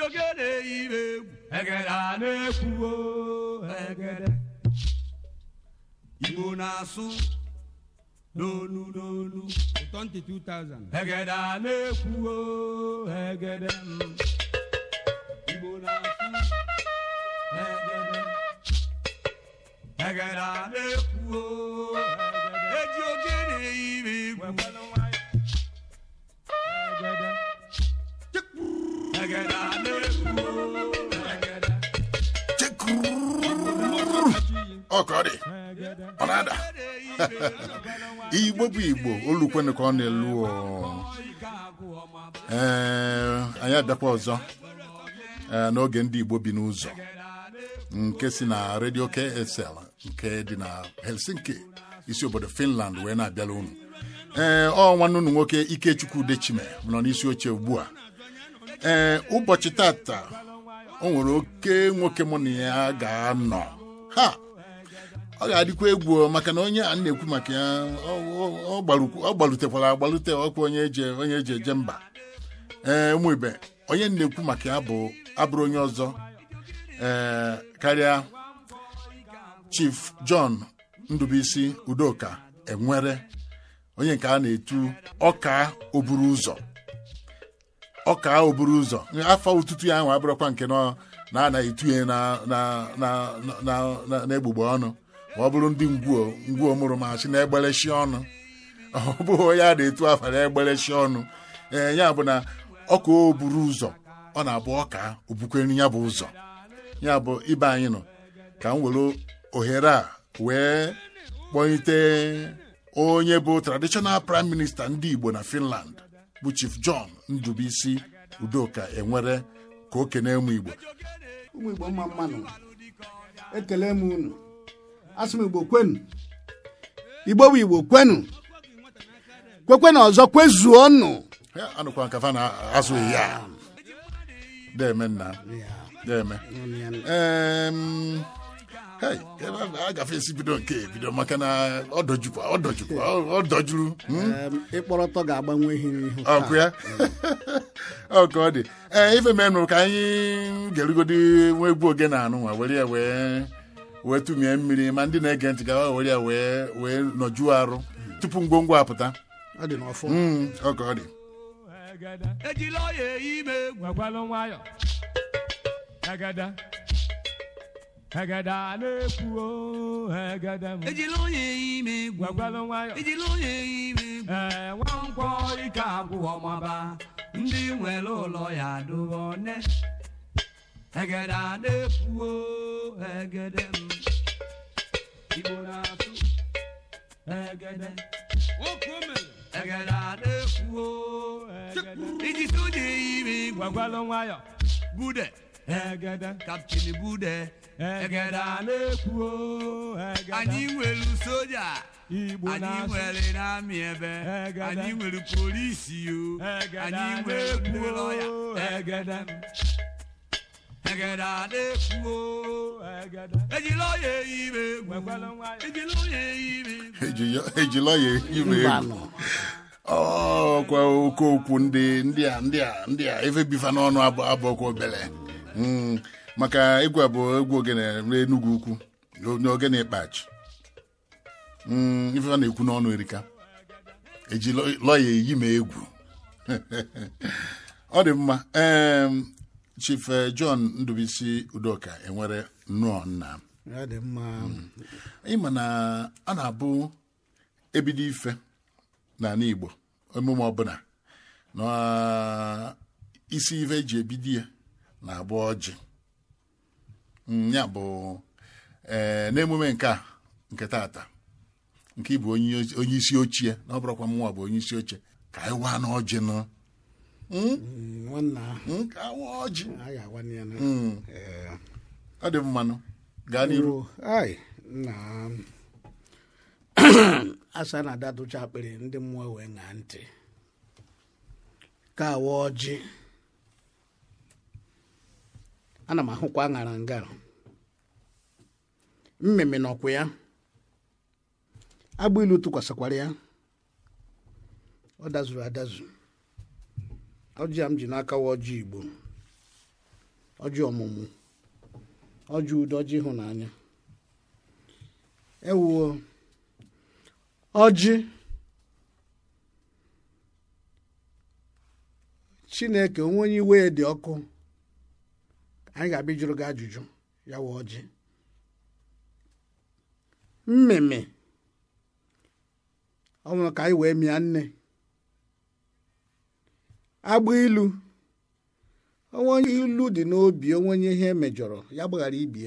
ogene ime egwu egede a na-ekwu o egede igbo na-asụ n'onu n'onu 22,000. egede a na-ekwu o egede m. igbo na-asụ egede egede a na-ekwu o egede eji ogene ime egwu egede a na-ekwu o egede ọ ka ọ dị ọ na-ada igbo bụ igbo olukwenu ka ọ na-elu ọ. ee anyị abịakwa ọzọ ee, n'oge ndị igbo bi n'ụzọ nke si na redio ksl nke dị na helsinki isi obodo finland wee na-abịala unu ee ọ nwanne unu nwoke ikechukwu dechime nọ n'isi oche ugbu a ee ụbọchị tata o nwere oke nwoke mụ na ya ga-anọ ha ọ ga-adịkwa egwu o, maka na onye a na-ekwu maka ya ọ- ọ- ọ gbalukwu- ọ gbalutekwara agbalute ọkwa onye eje onye eji eje mba ee ụmụ ibe onye na-ekwu maka ya bụ abụrụ onye ọzọ ee karịa chief john ndubuisi udoka enwere onye nke a na-etu ọka oburu ụzọ ọka oburu ụzọ afọ ụtụtụ ya ahụ abụrụkwa nke nọ na a na-etunye na na na na na na-egbugbe ọnụ ma ọ bụrụ ndị ngwuo ngwuo mụrụ machi na-egbelechi ọnụ ọ bụghị onye a na-etu afa na-egbelechi ọnụ ee ya bụ na ọka oburu ụzọ ọ na-abụ ọka obukwere ya bụ ụzọ ya bụ ibe anyị nọ ka m were ohere a wee kpọlite onye bụ traditional prime minister ndị igbo na finland bụ chief john ndubuisi udoka enwere ka o kene ụmụ igbo ụmụ igbo mma mmanụ ekele m unu asị m igbo kwenu igbo bụ igbo kwenu kwekwenụ ọzọ kwezuonụ Ya, anụkwa nkafa na-azụghị ya deme nna deme Em, hey, ebe a gafe esi bido nke bido maka na ọ dọjukwa ọ dọjukwa ọ- ọ dọjuru hmm? Em, ịkpọrọtọ ga-agbanwe ihe n'ihu ọkụ ya ọ ka ọ dị ee ife menụ ka anyị ga-erugodi nwa egwu oge na anụ nwa were ya wee wee tụmie mmiri ma ndị na-ege ntị gawa were ya wee wee nọjuo arụ tupu ngwongwo apụta ọ dị n'ọfọ Mm, ọ ka ọ dị ejila ọya ime egwu Gwagwalụ nwayọ. Egede. Egede a na-ekwu o egede m. ejila ọya ime egwu Gwagwalụ nwayọ. ejila ọya ime egwu Ee, nwa nkwọ ike agwụ ọmaba ndị nwere ụlọ ya dụrụ one egede a na-ekwu o egede m igbo na-asụ egede egede a na-ekwu o egede. iji soja ime egwu Gwagwalụ nwayọ. bude Egede. kaptin bude Egede a na-ekwu o egede. anyị nwere soja Igbo anyị na-asụ. nwere n'amị ebe Egede. anyị nwere polisi o Egede anyị a nwere na-ekwu ndị lọya o egede. egede a na-ekwu o Egede. ejila ọya ime egwu Gwagwalụ nwayọ. ejila ọya ime egwu Eji- ejila ya ime egwu mbanụ ọkwa oke okwu ndị ndị a ndị a ndị a efe bifa n'ọnụ abụ abụọkwa obele Mm, maka egwu a bụ egwu ogene n'enugwu ukwu n'ogene ịkpachi Mm, ife a na-ekwu n'ọnụ erika eji lọ- lọya eyi ma egwu ọ dị mma em, chief eh, john ndubuisi udoka enwere nnọọ nna ọ dị mma ịma na a na-abụ ebido ife n'ala igbo emume ọbụla na isi ife eji ebido ya na-abụ ọjị Mm, ya bụ ee n'emume nke a nke tata nke ịbụ onye onye isi ochie na ọ bụrụkwa mụnwa bụ onye isi oche ka anyị waa n'ọjị nụ Mm, nwanna Mm, ka anyị waa ọjị a ga-agwa ya na Mm, Ee. ọ dị mmanụ gaa n'iru Oh, ai nna asa na ada tụcha akpịrị ndị mmụọ wee ṅaa ntị ka awa ọjị ana m ahụkwa aṅara nga mmemme nọkwa ya agbụ ilu tụkwasịkwara ya ọ dazuru adazu ọjị a m ji n'aka wa ọjị igbo ọjị ọmụmụ ọjị udo ọjị ịhụnanya ewuo ọjị chineke onwe onye iwe ya dị ọkụ anyị ga-abịa jụrụ gị ajụjụ ya wee ọjị mmemme ọ nwere ka anyị wee mịa nne agba ilu onwe onye ilu dị n'obi onwe onye ihe emejọrọ ya gbaghara ibie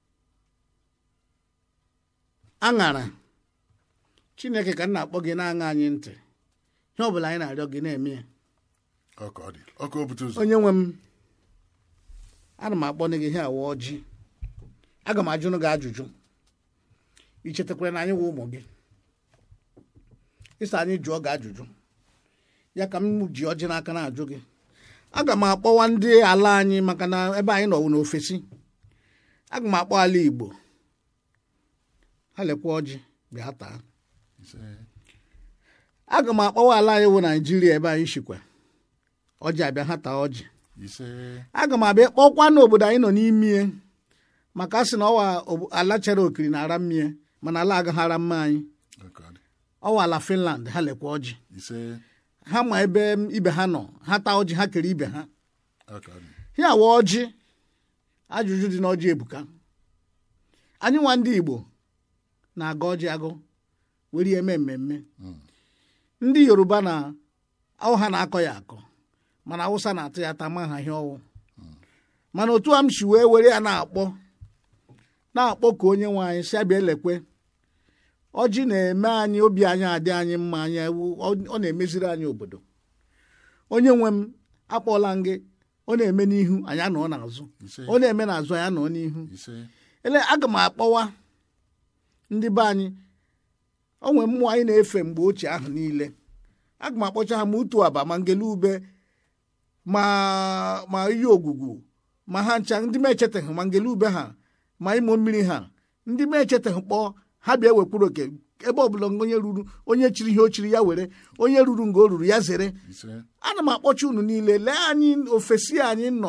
aṅara chineke ka m na-akpọ gị na-aṅa anyị ntị ihe ọ bụla anyị na-arịọ gị na-eme ya ọka ọ dị ọka obute ụzọ onye nwe m ana m akpọ gị ihe awa ọjị aga m ajụrụ gị ajụjụ ichetakwara na anyị wụ ụmụ gị ịsa anyị jụọ gị ajụjụ ya ka m ji ọjị n'aka na-ajụ gị aga m akpọwa ndị ala anyị maka na ebe anyị nọ n'ofesi aga m akpọ ala igbo ha lekwa ọjị bịa taa ise aga m akpọwa ala anyị wụ naijiria ebe anyị shikwa ọjị abịa ha taa ọjị ise aga m abịa kpọkwa n'obodo anyị nọ n'ime maka a sị na ọwa obo- ala chere okiri na ara mmie mana ala agaghị ara mma anyị ọka ọ dị ọwa ala finland ha lekwa ọjị ise ha ma ebe ibe ha nọ ha taa ọjị ha kere ibe ha ọka ọ dị ya wa ọjị ajụjụ dị n'ọjị ebuka anyị nwa ndị igbo na-aga ọjị agụ were ya eme mmemme ndị yoruba na awụ ha na-akọ ya akọ mana awụsa na-atụ ya ata ma ha ihe ọwụ mana otu a m si wee were ya na-akpọ na-akpọ ka onye nwe anyị si abịa elekwe ọjị na-eme anyị obi anyị adị anyị mma anyị ewu- ọ ọ na-emeziri anyị obodo onye nwe m akpọọla m gị ọ na-eme n'ihu anyị anọ n'azụ ise ọ na-eme n'azụ anyị anọ n'ihu ise ele aga m akpọwa ndị be anyị o nwere mmụọ anyị na-efe mgbe ochie ahụ niile aga m akpọcha ha ma utu aba ma ngele ube ma ma iyi ogwugwu ma ha ncha ndị m echetaghị ma ngele ube ha ma ịmụ mmiri ha ndị m echetaghị kpọọ ha bịa wekwuru oke ebe ọbụla onye ruru onye chiri ihe o chiri ya were onye ruru nga o ruru ya zere ise ana m akpọcha unu niile lee anyị ofesi anyị nọ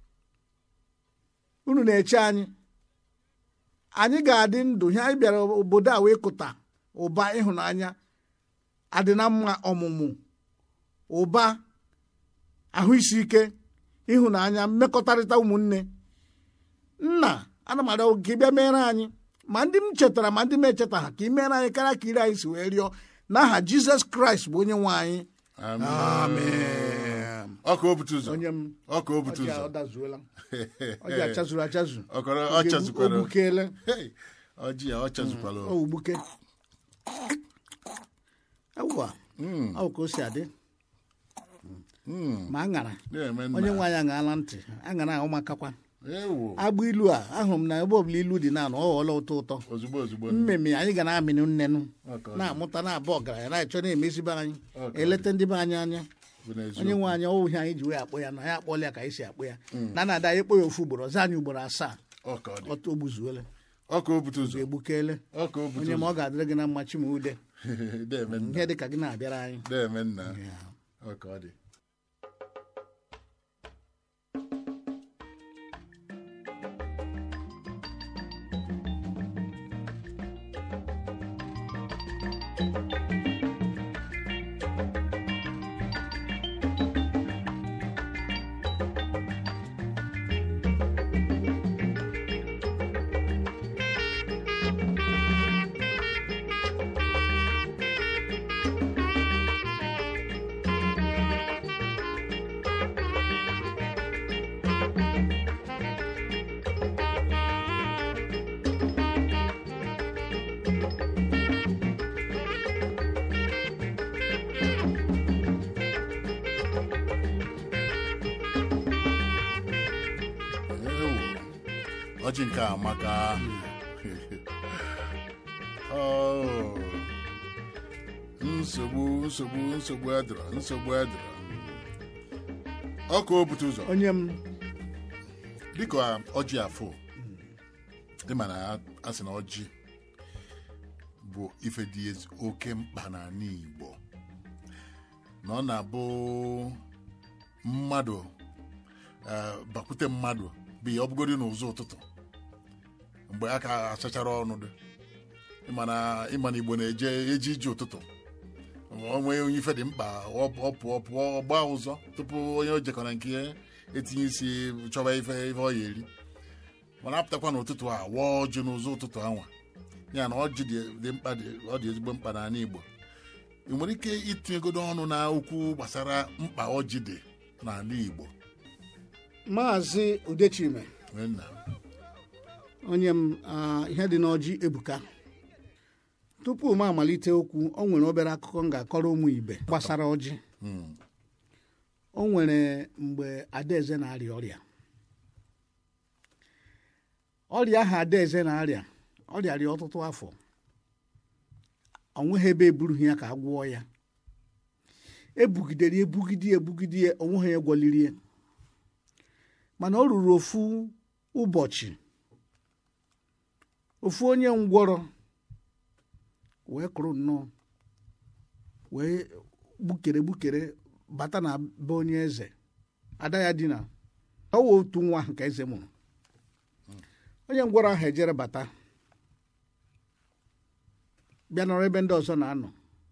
unu na-eche anyị anyị ga-adị ndụ ihe anyị bịara obodo a wee kụta ụba ịhụnanya adị na mma ọmụmụ ụba ahụ isi ike ịhụnanya mmekọtarịta ụmụnne nna ana m arịọ gị bịa mere anyị ma ndị m chetara ma ndị m echeta ha ka ị mere anyị karịa ka ire anyị si wee rịọ n'aha jizọs kraịst bụ onye nwe anyị amen ọka obute ụzọ onye m ọka obute ọjị ụzọ ọ dazuola ọjị achazuru achazu ọkọrọ ọ chazukwara ogbukele Hey, ọjị ya ọ chazukwara ọ ugbuke awụwa ọ bụ ka o si adị ma aṅara na-eme onye nna nwe anyị aṅala ntị aṅara ahụ makakwa ewu agbụ ilu a ahụrụ m na ebe ọbụla ilu dị na anọ ọ ghọọla ụtọ ụtọ ozugbo ozugbo mmemme anyị ga na-amịnụ nnenu Ọka ọ dị. na-amụta na-abụ ọgaranya na-achọ na-emezibe anyị Ọka ọ eleta ndị be anyị anya bụ n'eziokwu. onye nwe anyị ọwụ ihe anyị ji wee akpọ ya na ya akpọla ya ka anyị si akpọ ya na na-ada anyị kpọ ya ofu ugboro ọzọ anyị ugboro asaa ọka ọ dị ọtọ ogbuzuole ọka obute ụzọ egbukele ọka obute onye ma ụzọ ọ ga-adịrị gị na mma chimude na-eme nna ihe dị ka gị na-abịara anyị na-eme nna ọka ọ dị Ewu, ọjị nke a maka Oh. nsogbu nsogbu nsogbu edọrọ nsogbu edọrọ ọka obute ụzọ onye m dịka ọjị afọ ịma na a sị na ọjị bụ ife dị ezi oke mkpa n'ala Igbo na ọ na-abụ mmadụ eh, bakwute mmadụ bi ọ bụgodi n'ụzọ ụtụtụ mgbe a ka asachara ọnụ dị ịmana ịmana igbo na-eje eji ije ụtụtụ onwe onye ife dị mkpa ọ ọ pụọ pụọ ọ gbaa ụzọ tupu onye o jekọrọ nke ya etinye isi chọba ife ife ọ ya eri mana apụtakwa n'ụtụtụ a wụọ ọjị n'ụzọ ụtụtụ anwa ya na ọjị dị dị mkpa dị ọ dị ezigbo mkpa n'ala igbo ị nwere ike itinyegodo ọnụ na okwu gbasara mkpa ọjị dị n'ala igbo maazị udechime Nwee nna onye m ah, ihe dị n'ọjị ebuka tupu m amalite okwu o nwere obere akụkọ m ga-akọrọ ụmụ ibe gbasara ọjị Mm. o nwere mgbe adaeze na-arịa ọrịa ọrịa ahụ adaeze na-arịa ọ rịarịa ọtụtụ afọ o nweghị ebe eburughị ya ka a gwọọ ya ebugidere ya ebugide ya ebugide ya o nweghị ya gwọliri ya mana o ruru ofu ụbọchị ofu onye ngwọrọ wee kụrụ nnọọ wee gbukere gbukere bata na be onye eze ada ya dina ọ wụ otu nwa ahụ ka eze mụrụ onye ngwọrọ ahụ ejere bata bịa nọrọ ebe ndị ọzọ na-anọ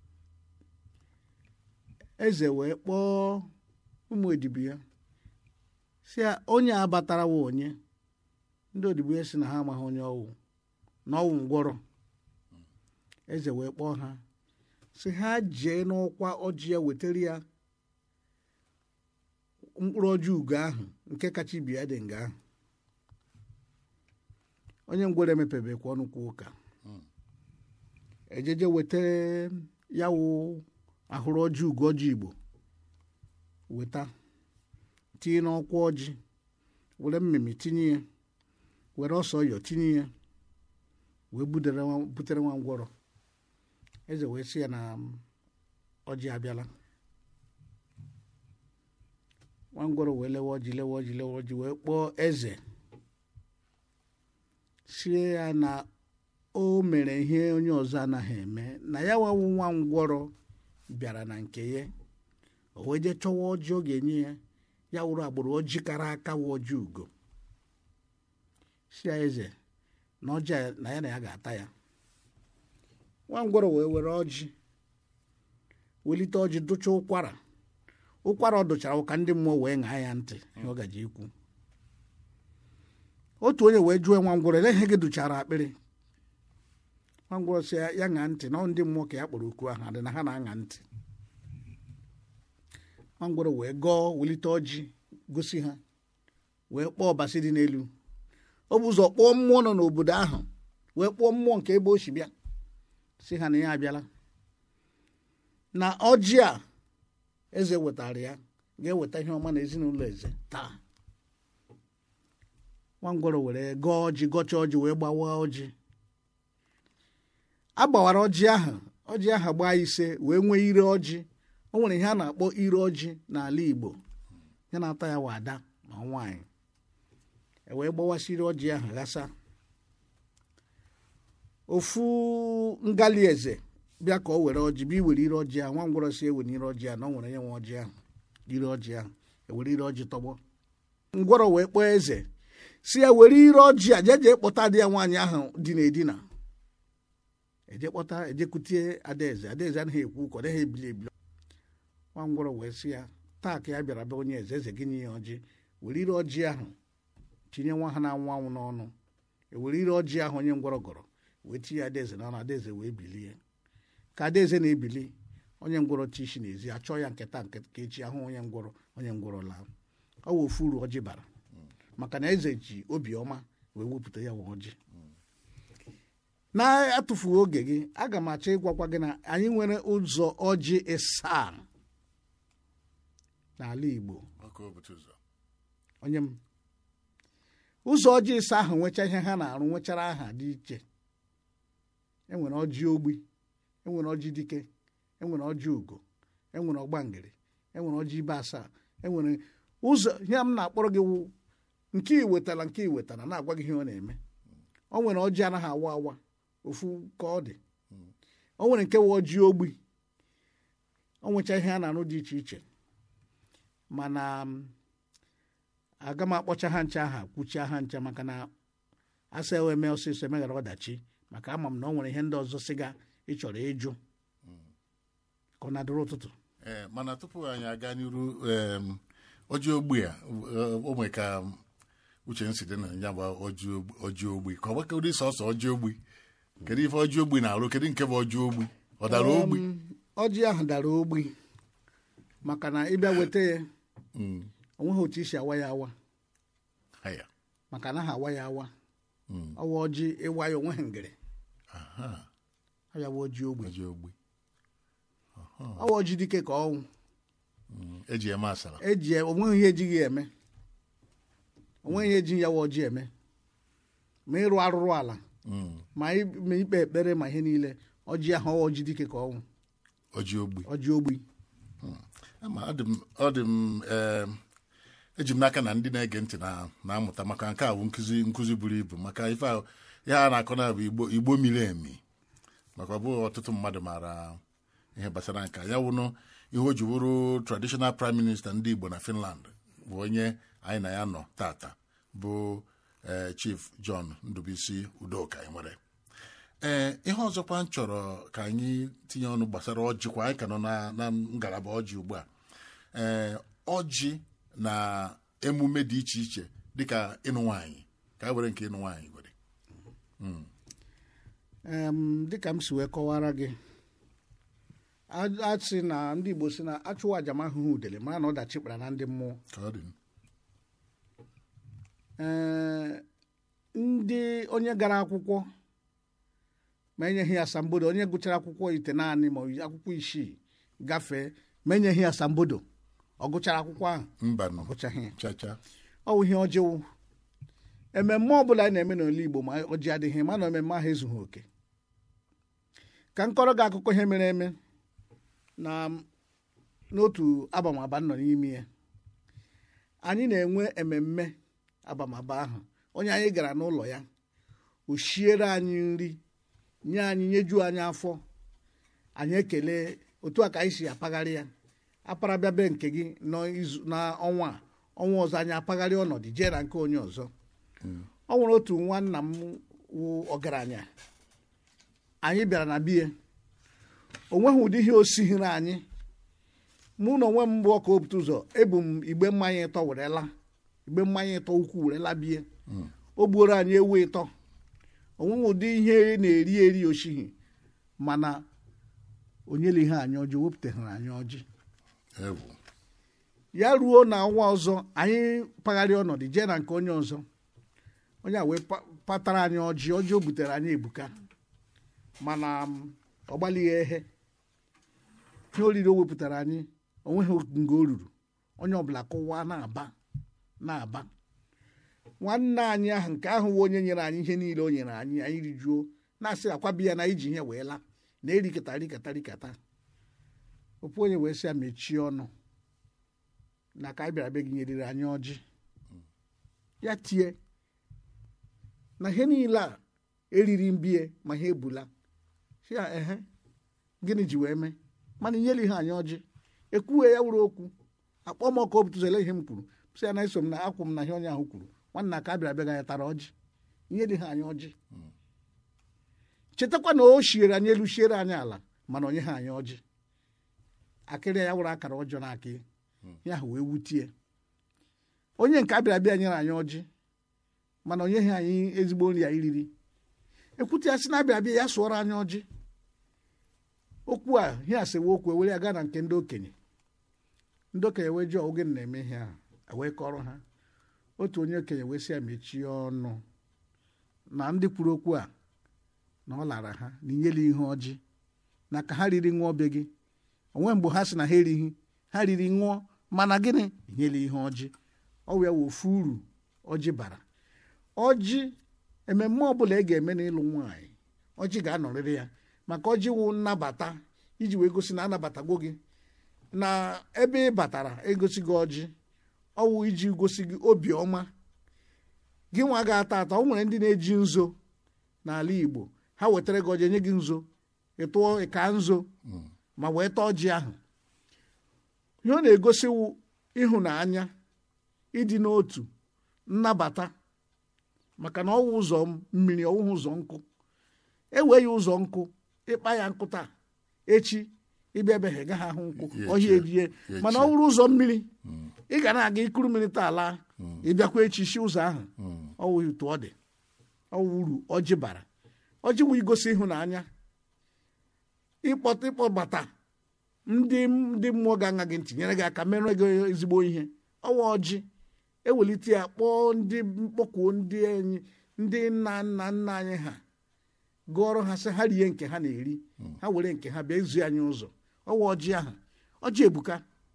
eze wee kpọọ ụmụ odibo ya si ya onye a batara wa onye ndị odibo ya si na ha amaghị onye ọwụ na ọwụ ngwọrọ eze wee kpọọ ha si ha jee n'ọkwa ọjị ya wetara ya mkpụrụ ọjị ugo ahụ nke kacha ibi ya dị nga ahụ onye ngwere emepebekwa ọnụ kwa ụka ejeje weta ya wụ ahụrụ ọjị ugo ọjị igbo weta tinye n'ọkwa ọjị were mmemme tinye ya were ọsọ ọyọ tinye ya wee budere nwa- butere nwa ngwọrọ eze wee sị ya na ọjị abịala nwa ngwọrọ wee lewe ọjị lewe ọjị lewe ọjị wee kpọọ eze sie ya na o mere ihe onye ọzọ anaghị eme na ya nwawu nwa ngwọrọ bịara na nke ya o wee jee chọwa ọjị ọ ga-enye ya ya wụrụ agbụrụ ọjị kara aka wụ ọjị ugo si ya eze na ọjị a na ya na ya ga-ata ya nwa ngwọrọ wee were ọjị welite ọjị dụcha ụkwara ụkwara ọ dụchara ụka ndị mmụọ wee ṅaa ya ntị ihe ọ gaji ikwu otu onye wee jụọ nwa ngwọrọ ele ihe gị dụchara akpịrị nwa ngwọrọ si ya ya ṅaa ntị na ọ ndị mmụọ ka ya kpọrọ okwu ahụ adị na ha na-aṅa ntị nwa ngwọrọ wee gọọ welite ọjị gosi ha wee kpọọ ọbasi dị n'elu o bụ ụzọ kpọọ mmụọ nọ n'obodo ahụ wee kpọọ mmụọ nke ebe o si bịa si ha na ya abịala na ọjị a eze wetara ya ga-eweta ihe ọma na ezinụlọ eze taa nwangwọrọ were gọọ ọjị gọchaa ọjị wee gbawa ọjị a gbawara ọjị ahụ ọjị ahụ gbaa ise wee nwee ire ọjị o nwere ihe a na-akpọ ire ọjị n'ala igbo ya na-ata ya wada ma nwaanyị e wee gbawasịrị ọjị ahụ ghasa ofu ngali eze bịa ka o were ọjị bịa iwere ire ọjị ahụ nwa ngwọrọ si ewere ire ọjị ahụ na o nwere nye nwe ọjị ahụ ire ọjị ahụ ewere ire ọjị tọgbọ ngwọrọ wee kpọọ eze si ya were ire ọjị a jeje kpọta di ya nwaanyị ahụ dị n'edina eje kpọta ejekutie adaeze adaeze anaghị ekwu ụkọ ọ dịghị ebili ebili nwa ngwọrọ wee sị ya taa ka ya bịara be onye eze eze gị nye ya ọjị were ire ọjị ahụ tinye nwa ha na-anwụ anwụ n'ọnụ ewere ire ọjị ahụ onye ngwọrọ gọrọ wee tinye adaeze n'ọnụ adaeze wee bilie ka adaeze na-ebili onye ngwọrọ chi isi n'ezi achọọ ya nketa nke ka echi ahụ onye ngwọrọ onye ngwọrọ laa ọ wụ ofu uru ọjị bara maka na eze ji obiọma wee wepụta ya nwa ọjị na-atụfughị oge gị aga m achọ ịgwakwa gị na anyị nwere ụzọ ọjị ịsaa n'ala igbo ọkụ obutu ụzọ onye m ụzọ ọjị ịsa ahụ nwecha ihe ha na-arụ nwechara aha dị iche enwere ọjị ogbi enwere ọjị dike enwere ọjị ugo enwere ọgbangịrị enwere ọjị ibe asaa enwere ụzọ ihe m na-akpọrọ gị wụ nke iwetara nke iwetara na-agwa gị ihe ọ na-eme o nwere ọjị anaghị awa awa ofu ka ọ dị o nwere nke wụ ọjị ogbi o nwecha ihe a na-arụ dị iche iche mana m, aga m akpọcha ha ncha aha kwuchie ha ncha maka na asa ewe eme ọsịsọ emeghara ọdachi maka ama m na ọ nwere ihe ndị ọzọ sịga ị chọrọ ịjụ ka ọ na-adịrị ụtụtụ ee mana tupu anyị aga n'iru em, ọjị ogbi a o nwere ka uche nsi dị na ya bụ ọjị ogbi- ọjị ogbi ka ọ gbaka ụdị sọsọ ọjị ogbi kedu ife ọjị ogbi na-arụ kedu nke bụ ọjị ogbi ọ dara ogbi Um, ọjị ahụ dara ogbi maka na ịbịa weta ya Mm, onweghị otu isi awa ya awa haya. maka na ha awa ya awa Mm, ọwa ọjị ịwa ya onweghị ngere aha, ọ ya bụ ọjị ogbi ọjị ogbi ọwa ọjị dike ka ọnwụ Mm, eji eme asara eji ya- onweghị ihe ejighị ya eme onweghị ihe eji ya wa ọjị eme ma ịrụ arụrụ ala Mm, ma ị- ma ikpe ekpere ma ihe niile ọjị ahụ ọwa ọjị dike ka ọnwụ ọjị ogbi ọjị ogbi ama ọ dị m ọ dị m em, eji m n'aka na ndị na-ege ntị na- na-amụta maka nke a bụ nkụzi nkụzi buru ibu maka ife a ihe a na-akọ na bụ igbo igbo miri emi maka ọ bụghị ọtụtụ mmadụ maara ihe gbasara nke a. ya wụnụ ihe o ji bụrụ traditional prime minister ndị igbo na finland bụ onye anyị na ya nọ tata bụ eh, chief john ndubisi udoka nwere ee ihe ọzọkwa m chọrọ ka anyị tinye ọnụ gbasara ọjị kwa anyị ka nọ na na ngalaba ọjị ugbu a ee ọjị na emume dị iche iche dịka ịnụ nwaanyị ka a were nke ịnụ nwaanyị were Em, dịka m si wee kọwara gị a- a sị na ndị igbo si na achụwa aja ma ahụhụ udele mara na ọdachi kpara na ndị mmụọ ka ọ dị Ee, ndị onye gara akwụkwọ ma enyeghị ya asambodo onye gụchara akwụkwọ ite naanị ma ọ yi akwụkwọ isii gafee ma enyeghị ya asambodo ọ gụchara akwụkwọ ahụ mba nọ ọ gụchaghị ya chacha ọ bụ ihe ọjọọ ememme ọbụla anyị na-eme n'ala Igbo ma ọjị adịghị ma na ememme ahụ ezughị oke ka m kọrọ gị akụkọ ihe mere eme na n'otu abamaba nọ n'ime ya anyị na-enwe ememme abamaba ahụ onye anyị gara n'ụlọ ya o shiere anyị nri nye anyị nyejuo anyị afọ anyị ekele otu a ka anyị si apagharị ya apara bịa be nke gị n'izu- n'ọnwa a ọnwa ọzọ anyị apagharị ọnọdụ jee na nke onye ọzọ ọ nwere otu nwanna m wụ ọgaranya anyị bịara na bie o nweghị ụdị ihe osighiri anyị mụ na onwe m mbụ ọka opụta ụzọ ebu m igbe mmanya ịtọ werela igbe mmanya ịtọ ukwu werela bie o gbuoro anyị ewu ịtọ o nweghị ụdị ihe na-eri eri osighi mana onyela ihe anyị ọjị wepụtaghara anyị ọjị ewu ya ruo na ọnwa ọzọ anyị pagharị ọnọdụ jee na nke onye ọzọ onye a wee pa- patara anyị ọjị ọjị o butere anyị ebuka mana m, ọ gbalịghị ehe ihe oriri o wepụtara anyị onweghị nga o ruru onye ọbụla kụwa na-aba na-aba nwanne anyị ahụ nke ahụ wụ onye nyere anyị ihe niile o nyere anyị anyị rijuo na-asị akwabi ya na iji ihe wee laa na erikata rikata rikata ofu onye wee sị ya mechie ọnụ na ka anyị bịara be gị nyeriri anyị ọjị ya tie na ihe niile a eriri mbie ma ha ebula si ya ehe gịnị ji wee mee mana inyela ihe anyị ọjị ekwughị ya wuru okwu akpọ m ọka obutuzele ihe m kwuru sị ya na eso m na akwụ m na ihe onye ahụ kwuru nwanna ka a bịara be gị anyị tara ọjị inyela ihe anyị ọjị chetakwa na o shiere anyị elu shiere anyị ala mana onye ha anyị ọjị akịrị ya wụrụ akara ọjọọ n'aka ya ya ahụ wee wutie onye nke abịara bịa nyere anyị ọjị mana onye ha anyị ezigbo nri anyị riri ekwute ya sị na abịara bịa ya sụọrọ anyị ọjị okwu a ihe asịwa okwu ewere ya gaa na nke ndị okenye ndị okenye wee jụọ oge na-eme ihe a wee kọrọ ha otu onye okenye wee sị ya mechie ọnụ na ndị kwuru okwu a na ọ lara ha na inyela ihe ọjị na ka ha riri ṅụọ be gị onwe mgbe ha sị na ha erighị ha riri ṅụọ mana gịnị nyela ihe ọjị ọ wee wụ ofu uru ọjị bara ọjị ememme ọbụla ị ga-eme n'ịlụ nwaanyị ọjị ga-anọrịrị ya maka ọjị wụ nnabata iji wee gosi na anabatago gị na ebe ị batara egosi gị ọjị ọwụ iji gosi gị obiọma gị nwa ga-ata ata o nwere ndị na-eji nzo n'ala Igbo ha wetara gị ọjị nye gị nzo ịtụọ ịka nzo ma wee taa ọjị ahụ ihe ọ na-egosiwu ịhụnanya ịdị n'otu nnabata maka na ọwụ ụzọ mmiri ọwụghị ụzọ nkụ ewee ya ụzọ nkụ ịkpa ya nkụ taa echi ịbịa ebe ha gaghị ahụ nkụ Ya ọhịa echie. ejie Ya mana ọ echie. wụrụ ụzọ mmiri ị ga na-aga ikuru mmiri taa laa ịbịakwa echi si ụzọ ahụ ọwụ otu ọ dị ọwụ uru ọjị bara ọjị wụ igosi ịhụnanya ịkpọta ịkpọbata ndị ndị mmụọ ga-aṅa gị ntị nyere gị aka mere gị ezigbo ihe ọwa ọjị ewelite ya kpọọ ndị mkpọkwuo ndị enyi ndị nna nna nna anyị ha gụọrọ ha sị ha rie nke ha na-eri ha were nke ha bịa izu anyị ụzọ ọwa ọjị ahụ ọjị ebuka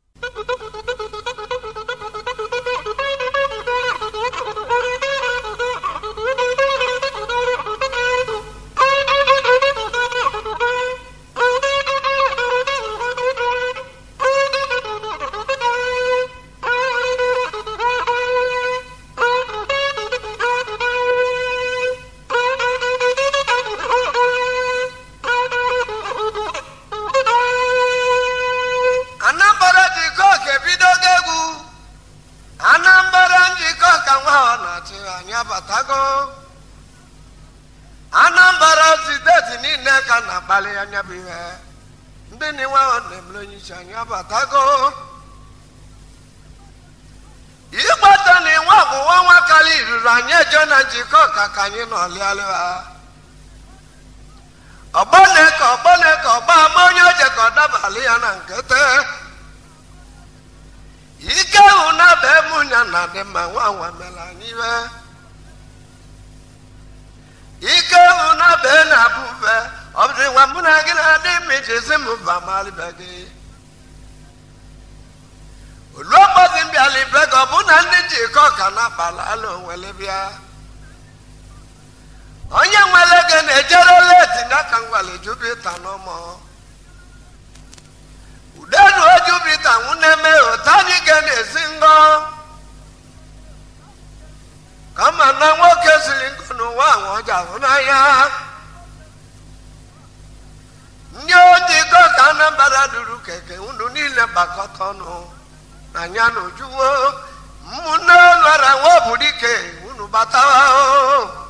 anambra njikọ ga-ebidogo egwu anambra njikọ ka nwa ọ na-achị anyị abatago anambra steeti niile ka na-akpali anya bụ ihe ndị niwe ọ na-emere onye isi anyị abatago ịgbata na inwe ọgwụwa nwa kali ruru anyị ejo na njikọ ka ka anyị nọ lịalịa ọgbọne ka ọgbọne ka ọgba ama onye oje ka ọ dabalị ya na nkete ike hụ na be mụ ya na dị mma nwa nwa mere anyị iwe ike hụ na be na-abụ be ọ bụrụ nwa mụ na gị na-adị mma iji si m ba malịbe gị olu ọkpọzi mbịalibe gị ọ bụ na ndị njikọ ka na-akpala ala onwele bịa onye nwere ego na-ejere leti n'aka ngwale jupita n'ụmụ udenu jupita nwuneme otu anyị ga na-esi ngọ kama na nwoke siri nkụ n'ụwa ahụ ọ ji ahụ n'anya ndị ojikọ ka anambra duru keke unu niile gbakọta ọnụ na ya na ojuwo mmụnne lụara nwa obudike unu batawa o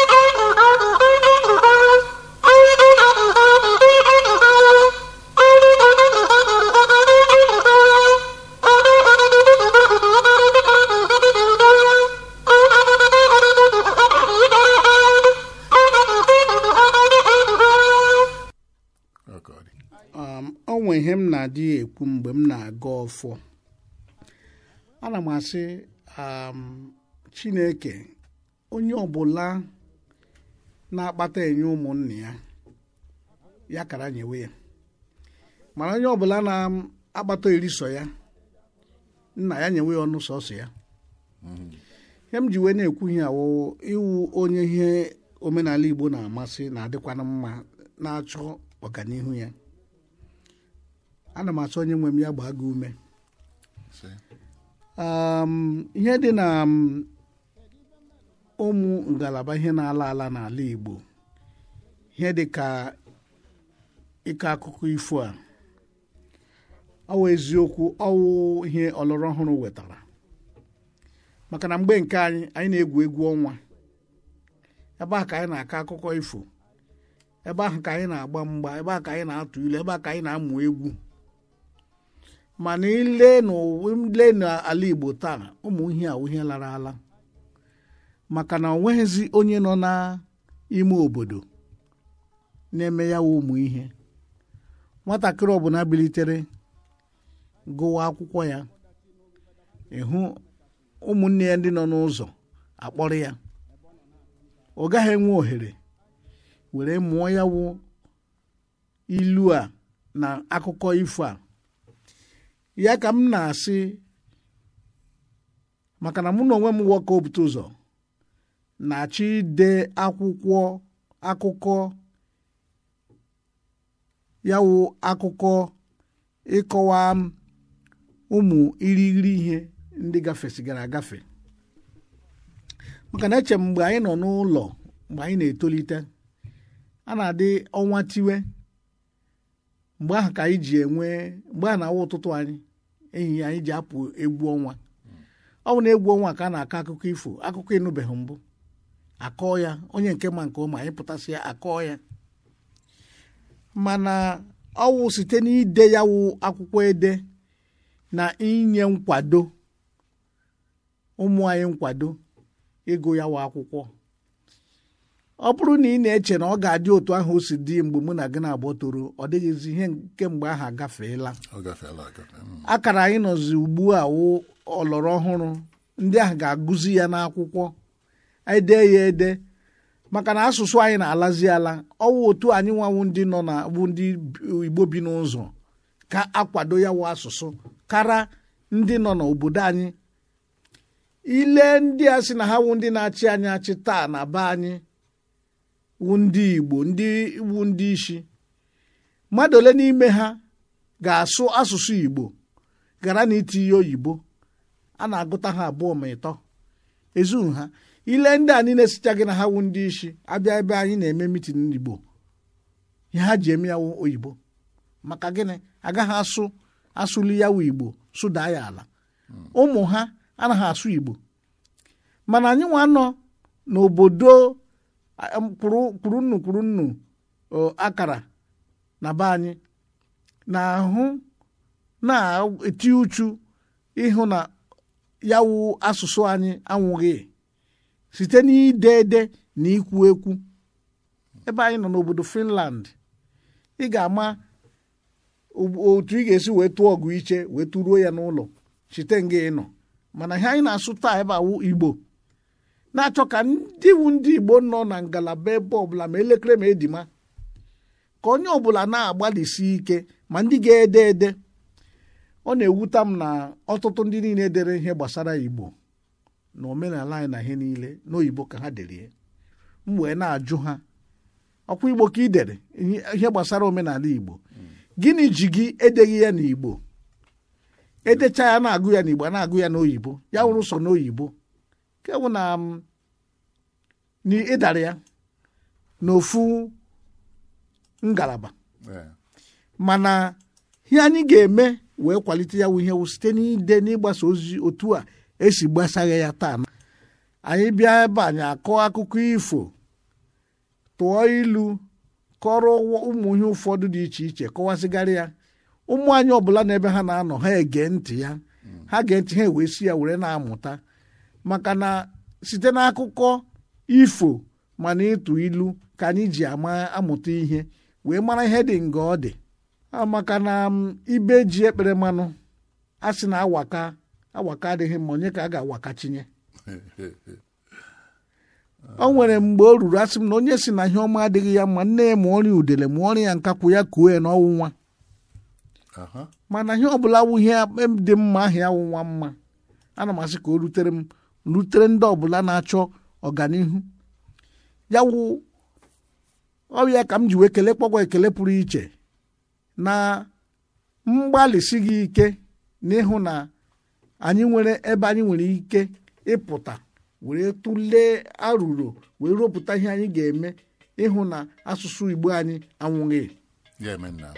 Oh, God. um, o nwe ihe m na-adị ekwu mgbe m na-aga ọfọ ana m asị um, chineke onye ọbụla na-akpata enye ụmụnne ya ya kara nyewe ya mana onye ọbụla na-akpata eriso ya nna ya nyewe ya ọnụ sọsọ ya ihe m ji wee na-ekwu ihe awụ iwu onye ihe omenala igbo na-amasị na-adịkwana mma na-achọ ọganihu ya ana m achọ onye nwe m ya gbaa gị ume See? um, ihe dị na um, ụmụ ngalaba ihe na-ala ala n'ala Igbo ihe dị ka ịkọ akụkọ ifo a ọwụ eziokwu ọwụ ihe ọlọrọ ọhụrụ wetara maka na mgbe nke anyị anyị na-egwu egwu ọnwa ebe a ka anyị na-akọ akụkọ ifo ebe ahụ ka anyị na-agba mgba ebe a ka anyị na-atụ ilu ebe a ka anyị na-amụ egwu mana ile n'ụwa ile n'ala Igbo taa ụmụ ihe a ihe lara ala maka na o nweghịzi onye nọ n'ime obodo na-eme ya wụ ụmụ ihe nwatakịrị ọbụla bilitere gụwa akwụkwọ ya ịhụ ụmụnne ya ndị nọ n'ụzọ akpọrọ ya ọ gaghị enwe ohere were mụọ ya wụ ilu a na akụkọ ifo a ya ka m na-asị maka na mụ na onwe m nwoke obute ụzọ na-achọ ide akwụkwọ akụkọ ya wụ akụkọ ịkọwa m ụmụ irighiri ihe ndị gafesigara agafe maka na eche m mgbe anyị nọ n'ụlọ mgbe anyị na-etolite a na-adị ọnwa tiwe mgbe ahụ ka anyị ji enwe mgbe ahụ na-awụ ụtụtụ anyị ehihie anyị ji apụ egwu ọnwa ọ bụ na egwu ọnwa ka a na-akọ akụkọ ifo akụkọ ịnụbeghị mbụ akọọ ya onye nke ma nke ọma ịpụtasị ya akọọ ya mana ọwụ site n'ide ya wụ akwụkwọ ede na inye nkwado ụmụ anyị nkwado ịgụ ya wụ akwụkwọ ọ bụrụ na ị na-eche na ọ ga-adị otu ahụ o si dị mgbe mụ na gị na-abụọ toro ọ dịghịzi ihe nke mgbe ahụ agafeela ọ gafeela agafe Mm. akara anyị nọzi ugbu a wụ ọlọrọ ọhụrụ ndị ahụ ga-agụzi ya n'akwụkwọ ede ya ede maka na asụsụ anyị na-alazi ala ọwụ otu anyị nwanwu ndị nọ na bụ ndị igbo bi n'ụzọ ka akwado ya wụ asụsụ kara ndị nọ n'obodo anyị ile ndị a sị na ha wụ ndị na-achị anyị achị taa na be anyị wụ ndị igbo ndị wụ ndị isi mmadụ ole n'ime ha ga-asụ asụsụ igbo gara na itinye oyibo a na-agụta ha abụọ ma ịtọ ezughị ha ile ndị a niile sicha gị na ha wụ ndị isi abịa ebe anyị na-eme mitin n'igbo ihe ha ji eme ya wụ oyibo maka gịnị agaghị asụ asụli ya wụ igbo sụdaa ya ala ụmụ ha anaghị asụ igbo mana anyị nwa nọ n'obodo a- m- kwuru kwuru nnu kwuru nnu o, akara na be anyị na-ahụ na-eti uchu ịhụ na ya wụ asụsụ anyị anwụghị site n'ide ede na ikwu ekwu ebe anyị nọ n'obodo Finland ị ga-ama o- otu ị ga-esi wee tụọ ọgụ iche wee tụruo ya n'ụlọ site nga ịnọ mana ihe anyị na-asụ taa ebe awụ Igbo na-achọ ka ndị wu ndị Igbo nọ na ngalaba ebe ọbụla ma elekere ma edima ka onye ọbụla na-agbalịsi ike ma ndị ga-ede ede ọ na-ewuta m na ọtụtụ ndị niile dere ihe gbasara Igbo na omenala anyị na ihe niile n'oyibo ka ha dere ya. m wee na-ajụ ha ọkwa Igbo ka ị dere ihe ihe gbasara omenala Igbo gịnị ji gị edeghị ya n'Igbo edecha ya na-agụ ya n'Igbo a na-agụ ya n'oyibo ya wụrụ sọ n'oyibo nke bụ na m, na ịdara ya n'ofu ngalaba Eh, mana ihe anyị ga-eme wee kwalite ya wụ ihe wụ site n'ide n'ịgbasa ozi otu a esi gbasagha ya taa anyị bịa ebe anyị akọ akụkọ ifo tụọ ilu kọrọ ụwa- ụmụ ihe ụfọdụ dị iche iche kọwasịgarị ya ụmụ anyị ọbụla n'ebe ha na-anọ ha ege ntị ya ha gee ntị ha wee si ya were na-amụta maka na site n'akụkọ ifo mana ịtụ ilu ka anyị ji ama amụta ihe wee mara ihe dị nga ọ dị Ah, maka na m, ibe ji ekpere mmanụ a sị na awaka awaka adịghị mma onye ka a ga-awakachinye o nwere mgbe o ruru asị m na onye si na ihe ọma adịghị ya mma nne ya ma ọrịa udele ma ọrịa ya nkakwụ ya kuo ya n'ọnwụ nwa aha. mana ihe ọbụla wụ ihe dị mma ahụ ya wụ nwa mma ana m asị ka o rutere m rutere ndị ọbụla na-achọ ọganihu ya wụ ọrịa ka m ji wee kelee kpọkwa ekele pụrụ iche na mgbalịsi gị ike n'ịhụ na anyị nwere ebe anyị nwere ike ịpụta were tụlee arụrụ wee rụpụta ihe anyị ga-eme ịhụ na asụsụ Igbo anyị anwụghị ya eme nna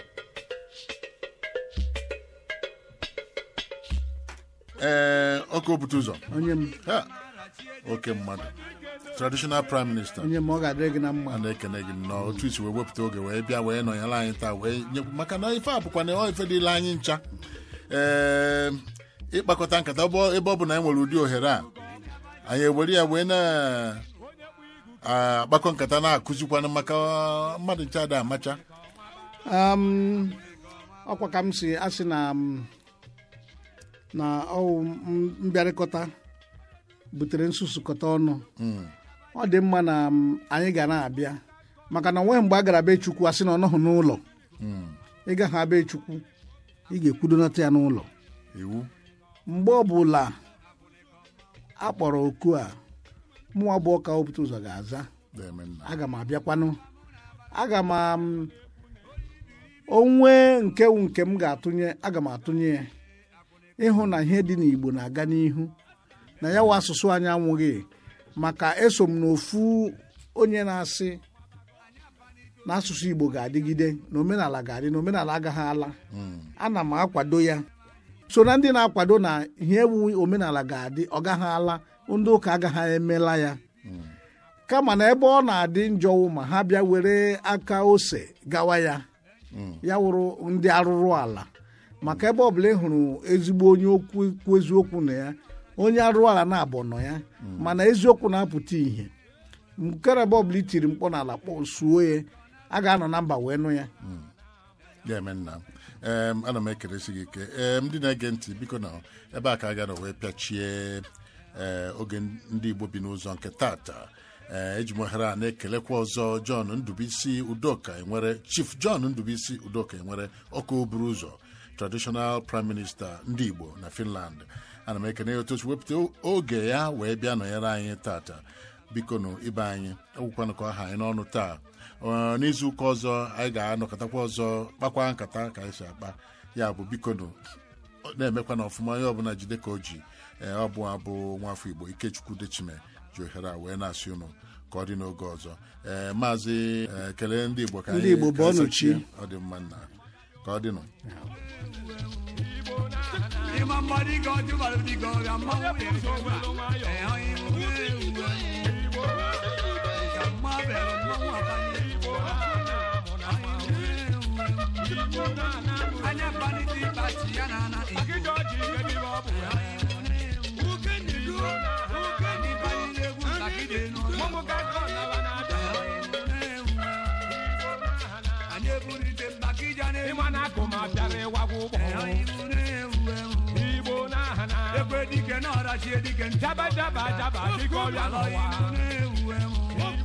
ee ọkụ obute ụzọ onye m Ha! oke mmadụ traditional prime minister onye m ọ ga-adịrị gị na mma a na-ekene gị nnọọ otu isi wee wepụta oge wee bịa wee nọnyere anyị taa wee nyekwu maka na ife a bụkwa na ọ ife dịla anyị ncha ee ịkpakọta nkata ọ- ebe ọ bụ na anyị nwere ụdị ohere a anyị ewere ya wee na-akpakọ nkata na-akụzikwana maka mmadụ ncha ada amacha Um, ọkwa ka m si asị na m, na ọwụ m- mbịarịkọta butere nsusukọta ọnụ ọ dị mma na m, anyị ga na-abịa maka na onweghị mgbe a gara be chukwu asị na ọ nọghị n'ụlọ ịga ha be chukwu ị ga-ekwudonata ya n'ụlọ iwu mgbe ọbụla a kpọrọ oku a mụ abụọ ka opụta ụzọ ga-aza na-eme nna aga m abịakwanụ aga m am- onwe nke wu nke m ga-atụnye aga m atụnye ya ịhụ na ihe dị n'igbo na-aga n'ihu na ya wụ asụsụ anyị anwụghị maka eso m n'ofu onye na-asị na asụsụ igbo ga-adịgide na omenala ga-adị na omenala agaghị ala ana m akwado ya so na ndị na-akwado na ihe ewu omenala ga-adị ọ gaghị ala ndị ụka agaghị emela ya kama na ebe ọ na-adị njọ ma ha bịa were aka ose gawa ya ya wụrụ ndị arụrụ ala maka ebe ọbụla ị hụrụ ezigbo onye okwu ekwu eziokwu na ya onye arụrụ ala na-abụ nọ ya mana eziokwu na-apụta ìhè nkere ebe ọbụla itiri mkpọ n'ala kpọ suo ya a ga-anọ na mba wee nụ ya ya eme nna em ana m ekelesi gị ike em ndị na-ege ntị biko na ebe a ka a gara wee pịachie ee oge ndị igbo bi n'ụzọ nke tata ee eji m ohere a na-ekelekwa ọzọ john ndubisi udoka enwere chief john ndubisi udoka enwere ọkụ buru ụzọ traditional prime minister ndị igbo na finland ana m ekene ya otu o si wepụta oge ya wee bịa nọnyere anyị tata biko nụ ibe anyị ekwukwanụ ka ọha anyị n'ọnụ taa Ọ, n'izu ụka ọzọ anyị ga-anọkọtakwa ọzọ kpakwa nkata ka anyị si akpa ya bụ biko nụ na-emekwa na ọfụma onye ọbụla jide ka o ji ee ọ bụ abụ nwafọ igbo ikechukwu dechime ji ohere a wee na-asị ụnụ ka ọ dị n'oge ọzọ ee maazị ee, kelee ndị igbo ka Ndị anyị- Igbo ka anyị bọọnụ sochie. chi. ọ dị mma nna ka ọ dịnụ Ima mmadụ ga ọjụ bara ndị ga ọrịa mmanwụ ya ejọba. Ee, onye Igbo ga-ewu ewu. Ka mma bere mmanwụ abanye. Anya baniti bati ya na ana Igbo. Uke ndidu, uke ndi bali legwu ntakịrị n'ụlọ. Anyị eburite mbakịja n'elu. Ee, onye Igbo na-ewu ewu. ekwe dike n'ọrachie dike ntaba daba daba dike ọrịa n'ụwa na-ewu ewu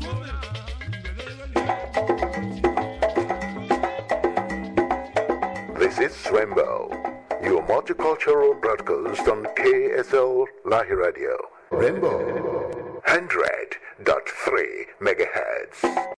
This is Swembo, your multicultural broadcast on KSL Lahi Radio. Rainbow 100.3 megahertz.